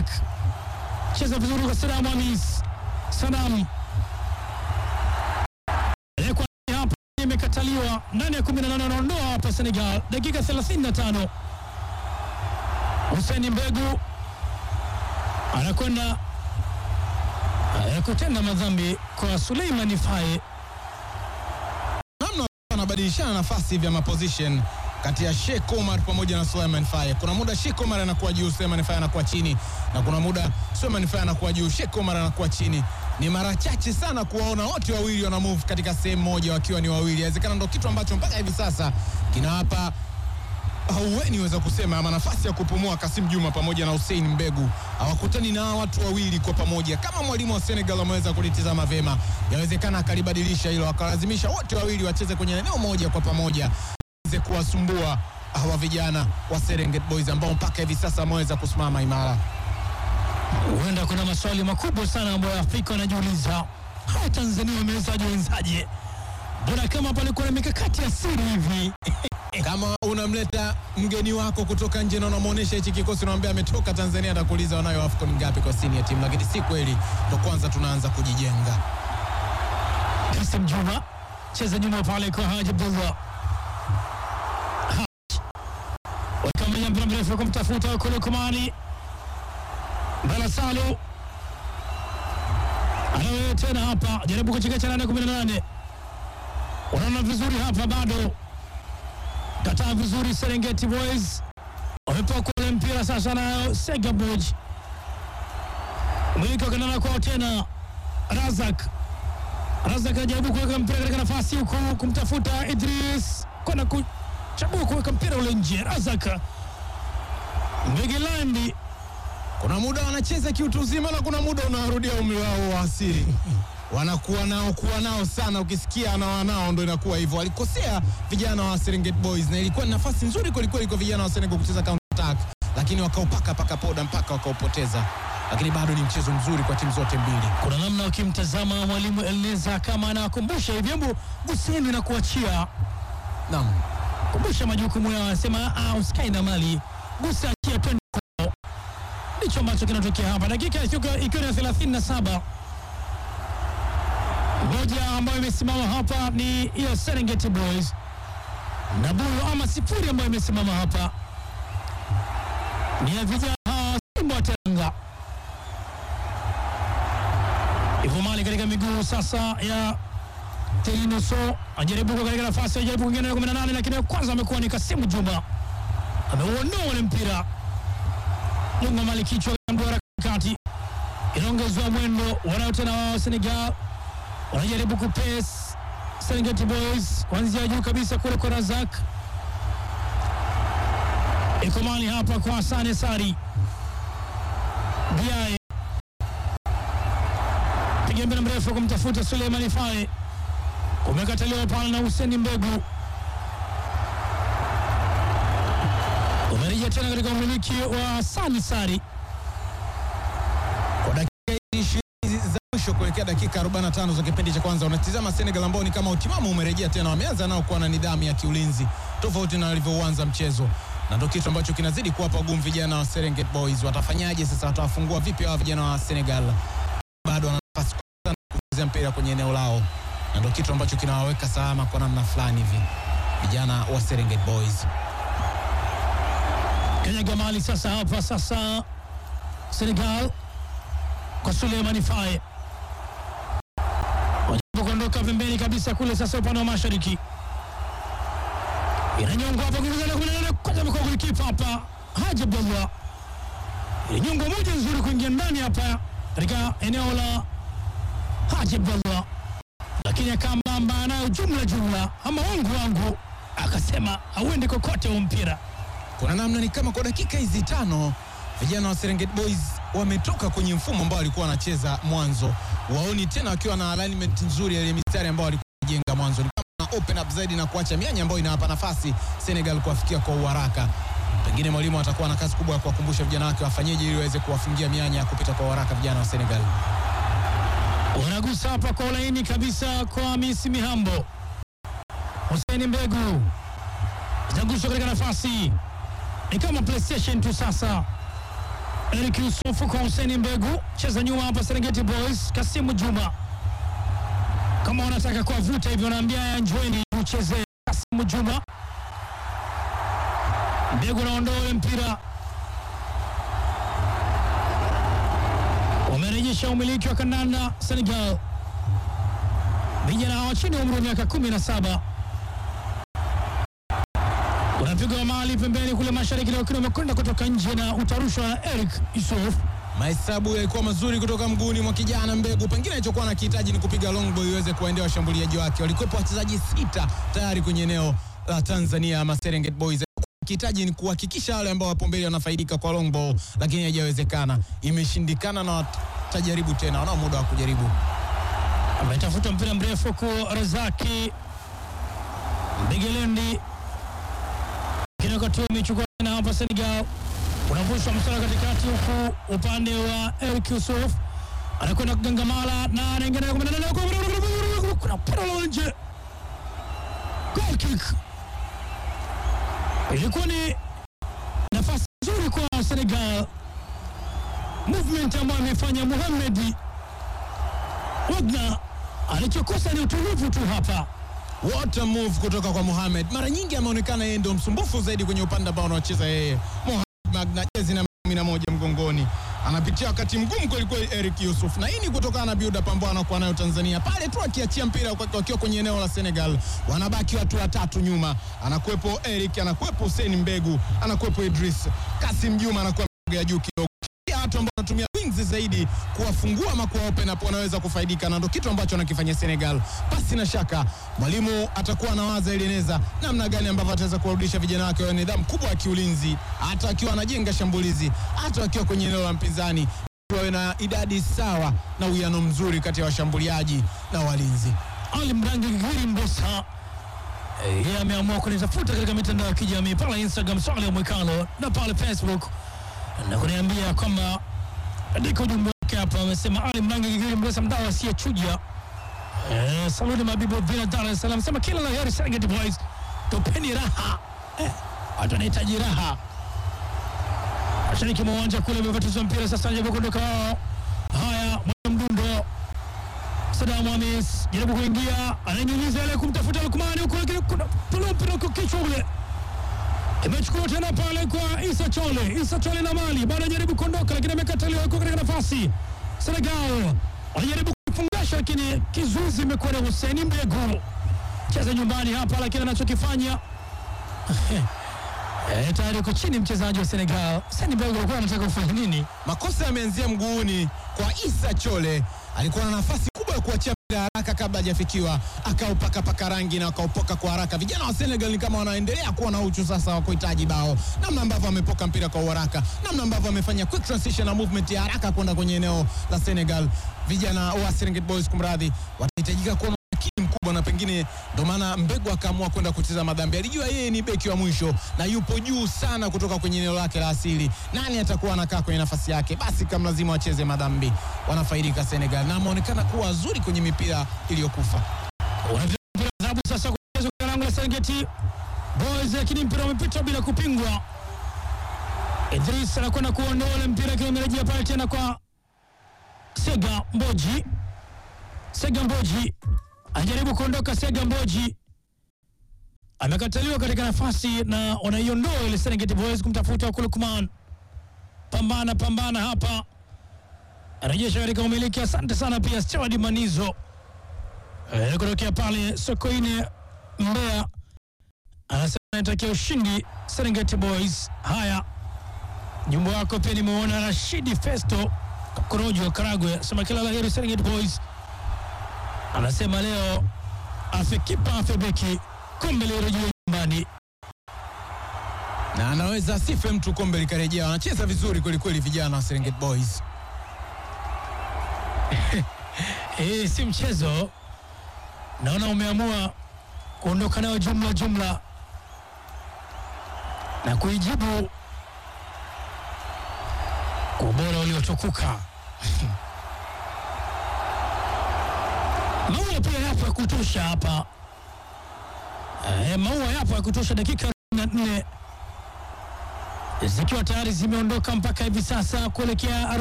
Razak cheza vizuri kwa Sadam Hamis. Sadam Aliyekuwa hapa imekataliwa ndani ya 18 wanaondoa hapa Senegal, dakika 35. Hussein Mbegu anakwenda eh, kutenda madhambi kwa Suleiman Faye. namna wanabadilishana nafasi vya maposition kati ya Sheikh Omar pamoja na Suleiman Faye. Kuna muda Sheikh Omar anakuwa juu, Suleiman Faye anakuwa chini, na kuna muda Suleiman Faye anakuwa juu, Sheikh Omar anakuwa chini. Ni mara chache sana kuwaona wote wawili wana move katika sehemu moja wakiwa ni wawili. Inawezekana ndo kitu ambacho mpaka hivi sasa kinawapa hauweni weza kusema ama nafasi ya kupumua. Kasim Juma pamoja na Hussein Mbegu hawakutani na hawa watu wawili kwa pamoja. Kama mwalimu wa Senegal ameweza kulitizama vema, yawezekana akalibadilisha hilo, akalazimisha wote wawili wacheze kwenye eneo moja kwa pamoja, weze kuwasumbua hawa vijana wa Serengeti Boys ambao mpaka hivi sasa wameweza kusimama imara. Huenda kuna maswali makubwa sana ambayo Afrika wanajiuliza, hawa Tanzania wamewezaje wenzaje? Mbona kama palikuwa na mikakati ya siri hivi? Kama unamleta mgeni wako kutoka nje na unamwonyesha hichi kikosi, unamwambia ametoka Tanzania, atakuuliza wanayo AFCON ngapi kwa senior team, lakini si kweli. Ndo kwanza tunaanza kujijenga. Kasim Juma cheza nyuma pale kwa Haji Abdullah. Haji wakamenya mpira mrefu kumtafuta kule Kumani Bala Salu anawewe tena hapa, jaribu kuchekesha nane kumi na nane. Unaona vizuri hapa, bado kataa vizuri. Serengeti Boys wamepewa kule mpira sasa, nayo Sega Boy mwiko kanana kwao tena Razak Razak anajaribu kuweka mpira katika nafasi huku kumtafuta Idris kwenda kuchagua kuweka mpira ule nje. Razak Mbegilandi Kuna muda wanacheza kiutu uzima na kuna muda unawarudia umri wao wa asili. Wanakuwa nao kuwa nao sana, ukisikia anawa nao ndo inakuwa hivyo. Walikosea vijana wa Serengeti Boys na ilikuwa ni nafasi nzuri kwelikweli kwa vijana wa Senegal kucheza counter attack, lakini wakaupaka paka poda mpaka wakaupoteza, lakini bado ni mchezo mzuri kwa timu zote mbili. kuna namna ukimtazama mwalimu Elneza kama anawakumbusha hivi, hebu guseni na kuachia, Naam. kumbusha majukumu yao, anasema ah, usikae na mali, gusa, achia, twende kwao. Ndicho ambacho kinatokea hapa, dakika ikiwa ikiwa ni ya 37 moja ambayo imesimama hapa ni ya Serengeti Boys na bulu ama sifuri ambayo imesimama hapa ni ya vijana hawa Simba wa Teranga. Hivyo mali katika miguu sasa ya Telinuso ajaribu kwa katika nafasi ajaribu kuingia na 18 lakini ya kwanza amekuwa ni Kasimu Juma ameuondoa ule mpira lunga mali kichwa mduara kati inaongezwa mwendo wanao tena wao Senegal wanajaribu kupes Serengeti Boys kuanzia juu kabisa kule kwa Razak iko mali hapa kwa Hasane Sari Biae piga mpira mrefu kumtafuta Suleimani Faye umekataliwa pale na Huseni Mbegu umerejea tena katika umiliki wa Hasani Sari Kwa dakika hizi ishirini za mwisho kuelekea dakika 45 za kipindi cha kwanza, unatizama Senegal ambao ni kama utimamu umerejea tena, wameanza nao kuwa na nidhamu ya kiulinzi tofauti na walivyouanza mchezo, na ndio kitu ambacho kinazidi kuwapa ugumu vijana wa Serengeti Boys. Watafanyaje sasa? Watawafungua vipi hawa vijana wa Senegal? Bado wana nafasi kubwa sana kucheza mpira kwenye eneo lao, na ndio kitu ambacho kinawaweka salama kwa namna fulani hivi vijana wa Serengeti Boys. Kenya Gamali sasa hapa sasa Senegal kwa Suleimani Faye wajaribu kuondoka pembeni kabisa kule sasa upande wa mashariki inanyongwa hapa kuingiza kule kule kwanza amekuwa golikipa hapa Haji Abdullah ilinyongwa moja nzuri kuingia ndani hapa katika eneo la Haji Abdullah lakini akambamba nayo jumla jumla ama wangu wangu akasema hauendi kokote huu mpira kuna namna ni kama kwa dakika hizi tano vijana wa Serengeti Boys wametoka kwenye mfumo ambao walikuwa wanacheza mwanzo, waoni tena wakiwa na alignment nzuri ya ile mistari ambao walikuwa wanajenga mwanzo, ni kama na open up zaidi na kuacha mianya ambayo inawapa nafasi Senegal kuwafikia kwa uharaka. Pengine mwalimu atakuwa na kazi kubwa ya kuwakumbusha vijana wake wafanyeje ili waweze kuwafungia mianya ya kupita kwa uharaka vijana wa Senegal. wanagusa hapa kwa ulaini kabisa kwa Hamisi Mihambo. Hussein Mbegu inagushwa katika nafasi, ni kama PlayStation tu sasa, Eric Yusufu kwa Hussein Mbegu, cheza nyuma hapa Serengeti Boys. Kasimu Juma, kama wanataka kuwavuta hivyo, naambia ya njoeni ucheze. Kasimu Juma, Mbegu naondoa ule mpira, wamerejesha umiliki wa kandanda Senegal. Vijana hawa chini ya umri wa miaka kumi na saba unapigwa mali pembeni kule mashariki, lakini umekwenda kutoka nje na utarushwa na Eric Yusuf. Mahesabu yalikuwa mazuri kutoka mguuni mwa kijana Mbegu. Pengine alichokuwa anakihitaji ni kupiga long ball iweze kuwaendea washambuliaji wake. Walikuwepo wachezaji sita tayari kwenye eneo la Tanzania ama Serengeti Boys. Kihitaji ni kuhakikisha wale ambao wapo mbele wanafaidika kwa long ball, lakini haijawezekana, imeshindikana, na watajaribu tena, wanao muda wa kujaribu. Ametafuta mpira mrefu kwa Razaki Mbigelendi, lakini wakati huo amechukua tena hapa Senegal, unavushwa msala katikati, huku upande wa Eric Yusuf anakwenda kugangamala na anaingia ndani ya kumi na nane. kuna mpira la nje, goal kick. Ilikuwa ni nafasi nzuri kwa Senegal, movement ambayo amefanya Mohamed Wagner alichokosa ni utulivu tu hapa. What a move kutoka kwa Mohamed. Mara nyingi ameonekana yeye ndio msumbufu zaidi kwenye upande ambao anaocheza yeye. Mohamed Magna jezi na kumi na moja mgongoni, anapitia wakati mgumu kwelikweli Eric Yusuf, na hii ni kutokana na build up ambao anakuwa nayo Tanzania pale tu akiachia mpira kwa- wakiwa kwenye eneo la Senegal, wanabaki watu watatu nyuma, anakuwepo Eric, anakuwepo Hussein Mbegu, anakuwepo Idris Kasim Juma, anakuwa ya juu kidogo pia watu ambao wanatumia wings zaidi kuwafungua ama kuwa open up wanaweza kufaidika, na ndo kitu ambacho anakifanya Senegal. Pasi na shaka mwalimu atakuwa anawaza Elineza namna gani ambavyo ataweza kuwarudisha vijana wake wa nidhamu kubwa ya kiulinzi, hata akiwa anajenga shambulizi, hata akiwa kwenye eneo la mpinzani, wawe na idadi sawa na uwiano mzuri kati ya washambuliaji na walinzi. Ali Mrangi Gigiri Mbosa eh, yeye ameamua kunitafuta katika mitandao ya kijamii pale Instagram Swale Mwikalo na pale Facebook na kuniambia kwamba andika ujumbe wake hapa. Amesema Ali Mrangi Gigiri Mbosa, mdau asiyechuja eh, saluni Mabibu Vina, Dar es Salaam, sema kila la heri Serengeti Boys, tupeni raha eh, watu wanahitaji raha. Mashariki mwa uwanja kule umebatizwa mpira sasa, jaribu kuondoka wao. Haya, mwana mdundo Sadamu Hamis jaribu kuingia, ananyunyiza ile kumtafuta Lukmani huko, lakini kuna tolo mpira kwa kichwa ule, imechukua tena pale kwa Isa Chole. Isa Chole na mali bado anajaribu kuondoka, lakini amekataliwa huko katika nafasi. Senegal wanajaribu kufungasha, lakini kizuizi imekuwa ni Hussein Mbegu. Cheza nyumbani hapa, lakini anachokifanya eh, tayari uko chini mchezaji wa Senegal. Hussein Mbegu alikuwa anataka kufanya nini? Makosa yameanzia mguuni kwa Isa Chole, alikuwa na nafasi kubwa ya kuachia mpira haraka kabla hajafikiwa, akaupakapaka rangi na akaupoka kwa haraka. Vijana wa Senegal ni kama wanaendelea kuwa na uchu sasa wa kuhitaji bao, namna ambavyo amepoka mpira kwa uharaka, namna ambavyo amefanya quick transition na movement ya haraka kwenda kwenye eneo la Senegal. Vijana wa Serengeti Boys, kumradhi, watahitajika kuwa na umakini mkubwa, na pengine ndo maana Mbegu akaamua kwenda kucheza madhambi. Alijua yeye ni beki wa mwisho na yupo juu sana kutoka kwenye eneo lake la asili. Nani atakuwa anakaa kwenye nafasi yake? Basi kama lazima wacheze madhambi, wanafaidika Senegal, na ameonekana kuwa wazuri kwenye mipira iliyokufa. Unapiga mpira wa adhabu sasa kuchezwa kwa lango la Serengeti Boys, lakini mpira umepita bila kupingwa. Idris anakwenda kuondoa ule mpira, lakini umerejea pale tena kwa Sega Mboji. Sega Mboji anajaribu kuondoka. Sega Mboji amekataliwa katika nafasi na wanaiondoa ile Serengeti Boys kumtafuta huko Lukman. Pambana pambana hapa, anarejesha katika umiliki. Asante sana pia Steward Manizo Eh, kutokea pale Sokoine Mbeya anasema anatakia ushindi Serengeti Boys. Haya, jumbo wako pia nimeona Rashidi Festo Korojo Karagwe anasema kila laheri Serengeti Boys. Anasema leo afe kipa afe beki, kombe lirejea nyumbani. na anaweza asife mtu, kombe likarejea. Wanacheza vizuri kwelikweli vijana wa Serengeti Boys. Eh, si mchezo. Naona umeamua kuondoka nayo jumla jumla na kuijibu kwa ubora uliotukuka. Maua pia yapo ya kutosha hapa. Eh, maua yapo ya kutosha dakika 44 zikiwa tayari zimeondoka mpaka hivi sasa kuelekea